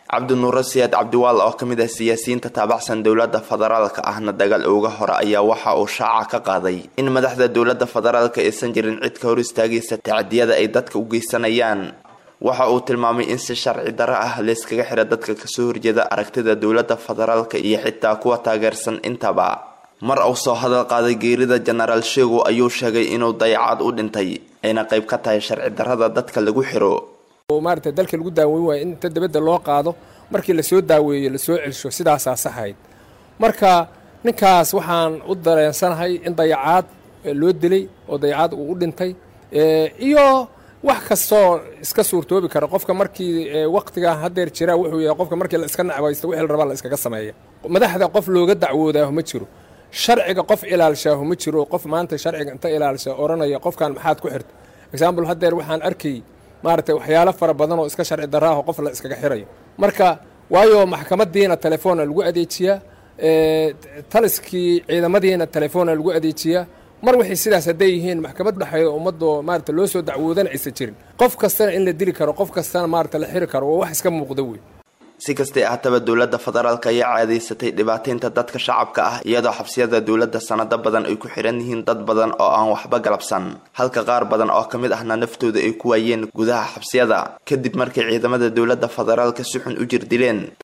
cabdinuure siyaad cabdiwaal oo kamid ah siyaasiyiinta taabacsan dowlada federaalka ahna dagaal uga hore ayaa waxa uu shaaca ka qaaday in madaxda dowlada federaalka aysan jirin cid ka hor istaagaysa tacadiyada ay dadka u geysanayaan waxa uu tilmaamay in si sharci daro ah layskaga xira dadka kasoo horjeeda aragtida dowlada federaalka iyo xitaa kuwa taageersan intaba mar uu soo hadal qaaday geerida jenaraal sheego ayuu sheegay inuu dayacaad u dhintay ayna qayb ka tahay sharci darada dadka lagu xiro maarata dalka lagu daaweyn waayo in inta dabadda loo qaado markii lasoo daaweeyo lasoo celsho sidaasaa saxayd marka ninkaas waxaan u dareensanahay in dayacaad loo dilay oo dayacaad uu u dhintay iyo wax kastoo iska suurtoobi kara qofka markii waktiga hadeer jira wuxuu yahay qofka markii la iska nacbaysto wixii la rabaa la iskaga sameeya madaxda qof looga dacwoodaahu ma jiro sharciga qof ilaalshaahu ma jiro qof maanta sharciga inta ilaalsha odhanaya qofkan maxaad ku xirta example hadeer waxaan arkay maaragtay waxyaalo fara badan oo iska sharci daraaho qof la iskaga xirayo marka waayo maxkamadiina telefoona lagu adeejiyaa taliskii ciidamadiina telefoona lagu adeejiyaa mar waxay sidaas hadday yihiin maxkamad dhexeeya ummadoo maarata loo soo dacwoodana aysan jirin qof kastana in la dili karo qof kastana maarata la xiri karo waa wax iska muuqda wey si kastay ahataba dowlada federaalk ayaa caadaysatay dhibaataynta dadka shacabka ah iyadoo xabsiyada dowlada sanado badan ay ku xiran yihiin dad badan oo aan waxba galabsan halka qaar badan oo kamid ahna naftooda ay ku waayeen gudaha xabsiyada kadib markay ciidamada dowlada federaalka si xun u jir dileen